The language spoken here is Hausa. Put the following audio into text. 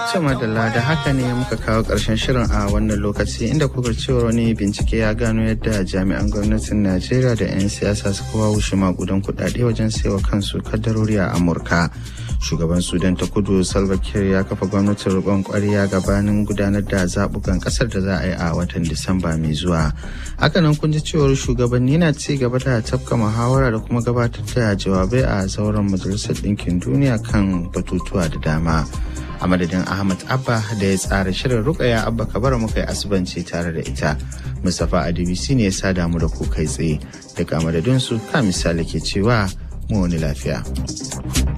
madalla da haka ne muka kawo ƙarshen shirin a wannan lokaci inda kuka cewa wani bincike ya gano yadda jami'an gwamnatin najeriya da 'yan siyasa suka wawushe makudan kudade wajen saiwa kansu kaddarori a amurka shugaban sudan ta kudu salva kiir ya kafa gwamnatin riƙon ƙwarya gabanin gudanar da zaɓukan ƙasar da za a yi a watan disamba mai zuwa hakanan kun ji cewar shugabanni na ci gaba da tafka muhawara da kuma gabatar da jawabai a zauren majalisar ɗinkin duniya kan batutuwa da dama a madadin ahmad abba da ya tsara shirin rukaya abba kabara muka yi asubanci tare da ita mustapha adibisi ne ya sa damu da ku kai tsaye daga madadinsu ka misali ke cewa mu wani lafiya